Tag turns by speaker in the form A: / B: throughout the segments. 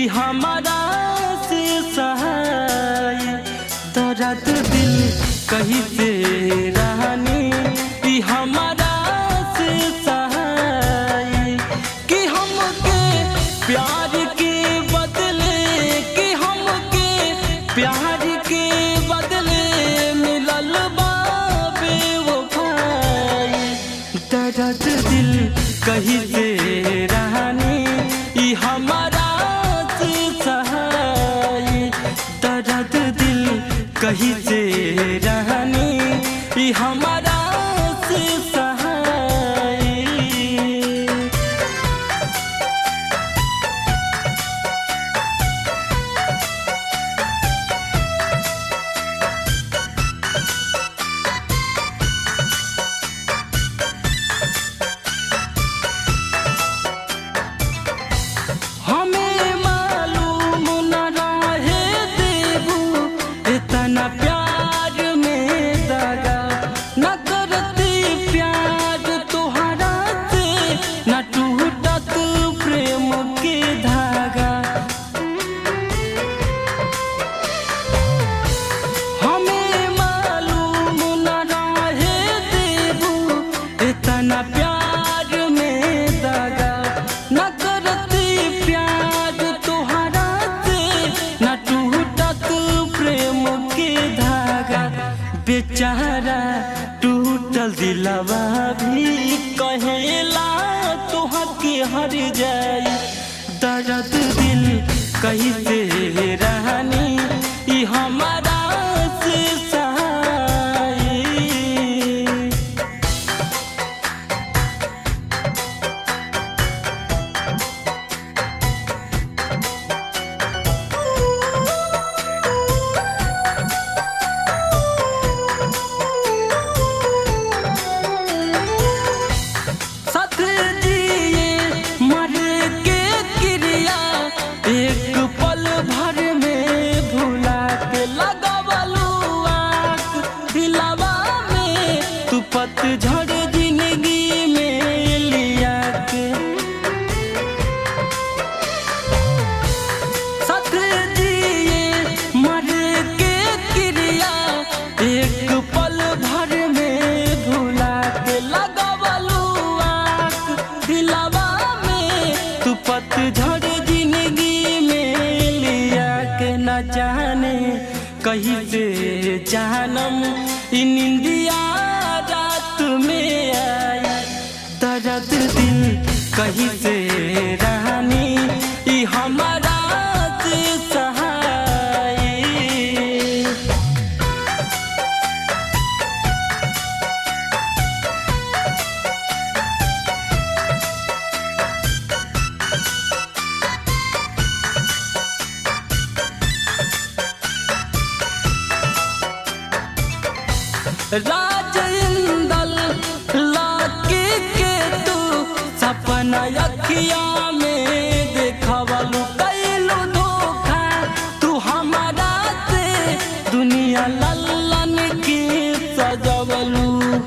A: ई हमारा से सहाय दर्द दिल कहीं से रहनी ई हमारा से सहाय कि हमके प्यार के बदले कि हमके प्यार के बदले मिलल बाबे वो भाई दर्द दिल कहीं से रहनी ई हमारा से सहाय दर्द दिल कहीं से रहनी ई हमारा से सहाय हमें मालूम न रहे देबू इतना प्यार में दगा न करती प्यार तुहरा से न टूटत प्रेम के धागा हमें मालूम न रहे देबू इतना प्यार में दगा न करती प्यार तुहरा से न टूटत प्रेम के धागा बेचारा टूटल दिलवा भी कहेला तुहा के हर जाई दर्द दिल कहीं से रहनी ई हमारा से सहाय साथ जिए मर के क्रिया एक पल भर में भुला के लगवलू आँख दिलवा में तू पतझड़ जिंदगी में लिया के साथ जिए मर के क्रिया एक पल भर में भुला के लगवलू आँख दिलवा में तू पतझड़ जिंदगी में लिया के न जाने कहीं से जानम इ निंदिया रात में आई दर्द दिल कहीं से रहनी ई हमारा से सहाय राज इंदल लाके के तू सपना अखिया में देखवलू कैलू धोखा तू हमारा से दुनिया लल्लन के सजवलू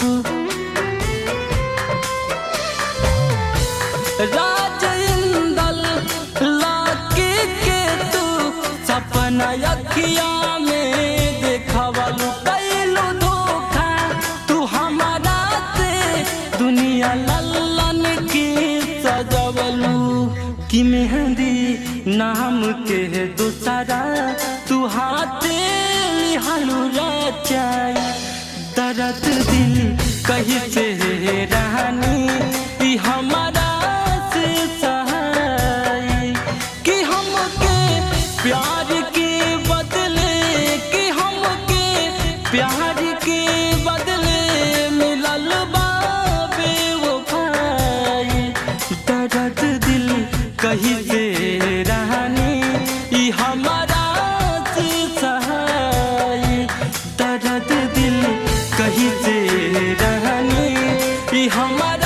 A: राज इंदल लाके के तू सपना अखिया में देखवलू कैलू धोखा तू हमारा से दुनिया लल्लन के सजवलू कि मेहंदी नाम के दूसरा तू हाथे लिहालू रचाई दर्द दिल कहीं से रहनी ई हमारा से सहाय कि हमके प्यार के बदले कि हमके प्यार के बदले मिलल बाबे वो भाई दर्द दिल कहीं से रहनी ई हमारा से सहाय दर्द दिल कहीं से रहनी ई हमारा